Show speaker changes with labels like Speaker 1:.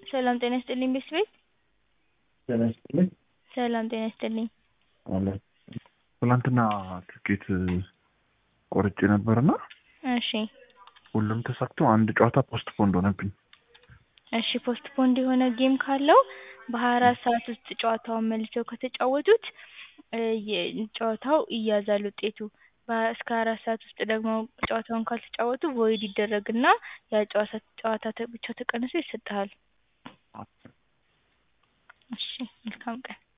Speaker 1: ሰላም ጤና ይስጥልኝ ቤተሰቤት
Speaker 2: ጤና ይስጥልኝ
Speaker 1: ሰላም ጤና ይስጥልኝ
Speaker 2: አለ ትናንትና ትኬት ቆርጬ ነበርና
Speaker 1: እሺ
Speaker 2: ሁሉም ተሳክቶ አንድ ጨዋታ ፖስት ፖንድ ሆነብኝ።
Speaker 1: እሺ ፖስት ፖንድ የሆነ ጌም ካለው በሀያ አራት ሰዓት ውስጥ ጨዋታውን መልሰው ከተጫወቱት እ የ- ጨዋታው ይያዛል ውጤቱ በ- እስከ ሀያ አራት ሰዓት ውስጥ ደግሞ ጨዋታውን ካልተጫወቱ ቮይድ ይደረግና ያ ጨዋታ ጨዋታ ተ- ብቻ ተቀንሶ ይሰጥሃል። እሺ መልካም ቀን